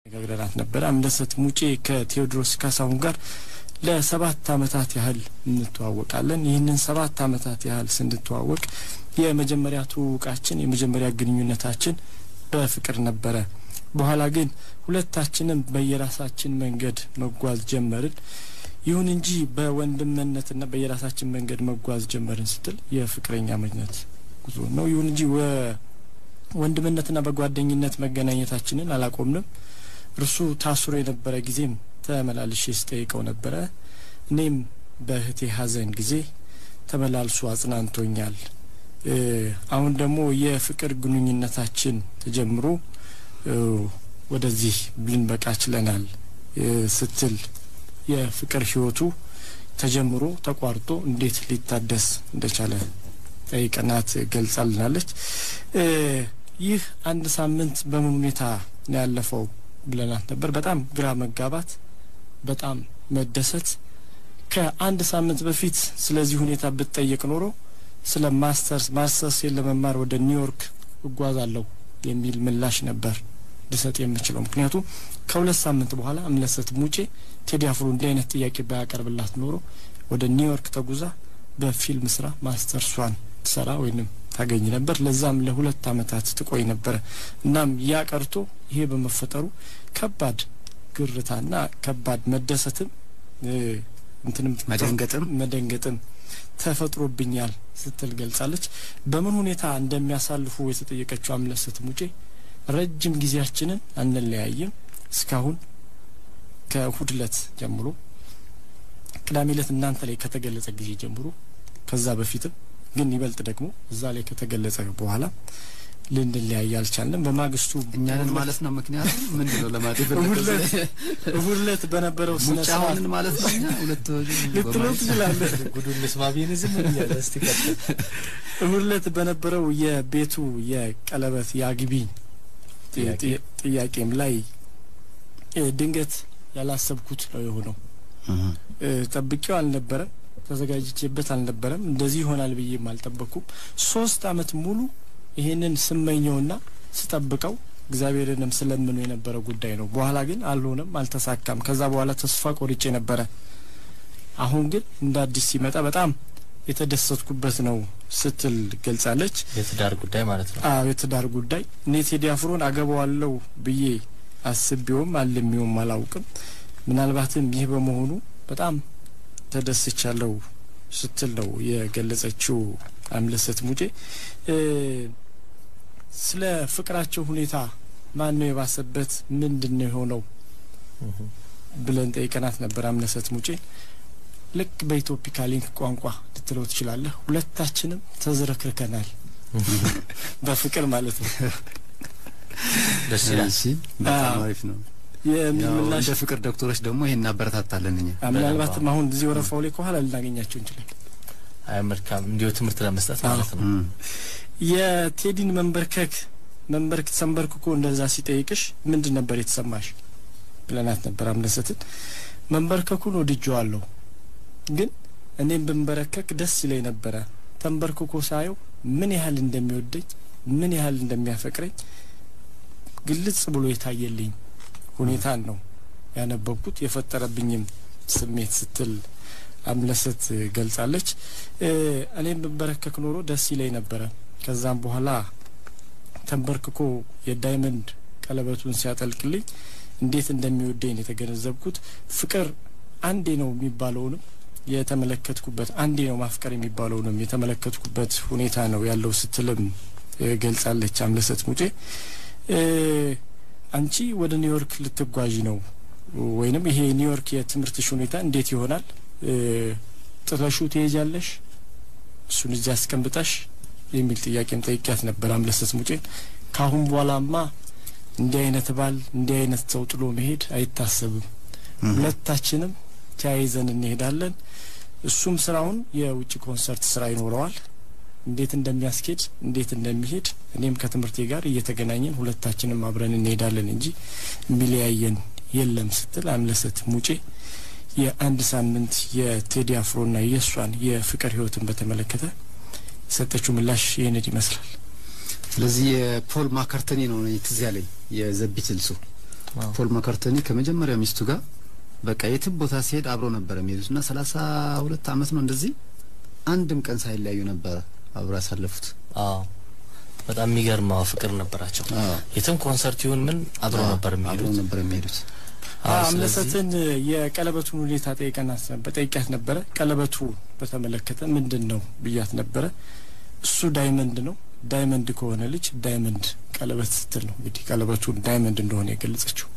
ነግረናት ነበረ። አምለሰት ሙጬ ከቴዎድሮስ ካሳሁን ጋር ለሰባት አመታት ያህል እንተዋወቃለን። ይህንን ሰባት አመታት ያህል ስንተዋወቅ የመጀመሪያ ትውውቃችን የመጀመሪያ ግንኙነታችን በፍቅር ነበረ። በኋላ ግን ሁለታችንም በየራሳችን መንገድ መጓዝ ጀመርን። ይሁን እንጂ በወንድምነትና በየራሳችን መንገድ መጓዝ ጀመርን ስትል የፍቅረኛ መኝነት ጉዞ ነው። ይሁን እንጂ ወንድምነትና በጓደኝነት መገናኘታችንን አላቆምንም። እርሱ ታስሮ የነበረ ጊዜም ተመላልሼ ስጠይቀው ነበረ። እኔም በእህቴ ሐዘን ጊዜ ተመላልሶ አጽናንቶኛል። አሁን ደግሞ የፍቅር ግንኙነታችን ተጀምሮ ወደዚህ ልንበቃ ችለናል ስትል የፍቅር ህይወቱ ተጀምሮ ተቋርጦ እንዴት ሊታደስ እንደቻለ ጠይቀናት ገልጻልናለች። ይህ አንድ ሳምንት በምን ሁኔታ ነው ያለፈው ብለናት ነበር። በጣም ግራ መጋባት፣ በጣም መደሰት። ከአንድ ሳምንት በፊት ስለዚህ ሁኔታ ብትጠየቅ ኖሮ ስለ ማስተርስ ማስተርስ ለመማር ወደ ኒውዮርክ እጓዛለሁ የሚል ምላሽ ነበር ልሰጥ የምችለው። ምክንያቱም ከሁለት ሳምንት በኋላ አምለሰት ሙጬ ቴዲ አፍሮ እንዲህ አይነት ጥያቄ ባያቀርብላት ኖሮ ወደ ኒውዮርክ ተጉዛ በፊልም ስራ ማስተርሷን ትሰራ ወይንም ታገኝ ነበር። ለዛም ለሁለት አመታት ትቆይ ነበረ። እናም ያ ቀርቶ ይሄ በመፈጠሩ ከባድ ግርታና ከባድ መደሰትም እንትንም መደንገጥም መደንገጥም ተፈጥሮብኛል ስትል ገልጻለች። በምን ሁኔታ እንደሚያሳልፉ የተጠየቀችው አምለሰት ሙጬ ረጅም ጊዜያችንን አንለያይም እስካሁን ከእሁድ እለት ጀምሮ ቅዳሜ እለት እናንተ ላይ ከተገለጸ ጊዜ ጀምሮ ከዛ በፊትም ግን ይበልጥ ደግሞ እዛ ላይ ከተገለጸ በኋላ ልንለያይ አልቻልንም። በማግስቱ እኛንን ማለት ነው። ምክንያቱም ምንድን ነው ለማለት እሁድ እለት በነበረው ስነ ስርዓት ሙጫውንን ማለት ነው። እኛ ሁለት ልትለው ትችላለህ። ጉዱን ልስማ ብዬ ዝም ብያለ። እስቲ ቀጥል። እሁድ እለት በነበረው የቤቱ የቀለበት የአግቢ ጥያቄም ላይ ድንገት ያላሰብኩት ነው የሆነው። ጠብቄው አልነበረም፣ ተዘጋጅቼበት አልነበረም። እንደዚህ ይሆናል ብዬም አልጠበቅኩም። ሶስት አመት ሙሉ ይሄንን ስመኘውና ስጠብቀው እግዚአብሔርንም ስለምኑ የነበረ ጉዳይ ነው። በኋላ ግን አልሆነም፣ አልተሳካም። ከዛ በኋላ ተስፋ ቆርጬ ነበረ። አሁን ግን እንደ አዲስ ሲመጣ በጣም የተደሰትኩበት ነው ስትል ገልጻለች። የትዳር ጉዳይ ማለት ነው። አዎ የትዳር ጉዳይ እኔ ቴዲ አፍሮን አገባዋለሁ ብዬ አስቤውም አልሜውም አላውቅም። ምናልባትም ይህ በመሆኑ በጣም ተደስቻለሁ ስትል ነው የገለጸችው አምለሰት ሙጬ። ስለ ፍቅራቸው ሁኔታ ማን ነው የባሰበት፣ ምንድን ነው የሆነው ብለን ጠይቀናት ነበር አምለሰት ሙጬ። ልክ በኢትዮፒካ ሊንክ ቋንቋ ልትለው ትችላለህ። ሁለታችንም ተዝረክርከናል በፍቅር ማለት ነው። ደስ ይላል። እሺ፣ በጣም አሪፍ ነው። የሚል ያው ምላሽ እንደ ፍቅር ዶክተሮች ደግሞ ይሄን እናበረታታለን እኛ። ምናልባትም አሁን እዚህ ወረፋው ላይ ከኋላ ልናገኛቸው እንችላለን። አይ መልካም፣ እንዲሁ ትምህርት ለመስጠት ማለት ነው። እም፣ የቴዲን መንበርከክ መንበርክ ተንበርክኮ እንደዛ ሲጠይቅሽ ምንድን ነበር የተሰማሽ ብለናት ነበር አምለሰትን። መንበርከኩን ወድጄዋለሁ፣ ግን እኔም ብንበረከክ ደስ ይለኝ ነበረ። ተንበርክኮ ሳየው ምን ያህል እንደሚወደኝ ምን ያህል እንደሚያፈቅረኝ ግልጽ ብሎ የታየልኝ ሁኔታን ነው ያነበብኩት የፈጠረብኝም ስሜት ስትል አምለሰት ገልጻለች። እ እኔም ብንበረከክ ኖሮ ደስ ይለኝ ነበረ። ከዛም በኋላ ተንበርክኮ የዳይመንድ ቀለበቱን ሲያጠልቅልኝ እንዴት እንደሚወደኝ ነው የተገነዘብኩት። ፍቅር አንዴ ነው የሚባለውንም የተመለከትኩበት አንዴ ነው ማፍቀር የሚባለውንም የተመለከትኩበት ሁኔታ ነው ያለው ስትልም እ ገልጻለች አምለሰት ሙጬ። እ አንቺ ወደ ኒውዮርክ ልትጓዥ ነው ወይንም ይሄ ኒውዮርክ የትምህርትሽ ሁኔታ እንዴት ይሆናል? እ ጥለሹ ትሄጃለሽ? እሱን እዚህ አስቀምጠሽ የሚል ጥያቄም ጠይቂያት ነበር አምለሰት ሙጬን። ካሁን በኋላማ እንዲህ አይነት ባል እንዲህ አይነት ሰው ጥሎ መሄድ አይታሰብም። እም፣ ሁለታችንም ተያይዘን እንሄዳለን። እሱም ስራውን የውጭ ኮንሰርት ስራ ይኖረዋል። እንዴት እንደሚያስኬድ እንዴት እንደሚሄድ እኔም ከትምህርቴ ጋር እየተገናኘን ሁለታችንም አብረን እንሄዳለን እንጂ የሚለያየን የለም ስትል አምለሰት ሙጬ የአንድ ሳምንት የቴዲ አፍሮና የእሷን የፍቅር ህይወትን በተመለከተ የሰጠችው ምላሽ ይህንን ይመስላል። ስለዚህ የፖል ማካርተኒ ነው እኔ ትዝ ያለኝ የዘ ቢትልሱ አዎ። ፖል መካርተኒ ከመጀመሪያ ሚስቱ ጋር በቃ የትም ቦታ ሲሄድ አብሮ ነበር የሚሄዱት እና ሰላሳ ሁለት አመት ነው እንደዚህ አንድም ቀን ሳይለያዩ ነበረ አብሮ ያሳለፉት። አዎ በጣም የሚገርም አዎ ፍቅር ነበራቸው። አዎ። የትም ኮንሰርት ይሁን ምን አብሮ ነበር አብሮ የሚሄዱት። ነበር የሚሄዱት። አዎ፣ ስለዚህ አምለሰትን የቀለበቱን ሁኔታ ጠይቀናት ነበር ጠይቂያት ነበረ። ቀለበቱ በተመለከተ ምንድን ነው ብያት ነበረ። እሱ ዳይመንድ ነው። ዳይመንድ ከሆነ ልጅ ዳይመንድ ቀለበት ስትል ነው እንግዲህ ቀለበቱ ዳይመንድ እንደሆነ የገለጸችው።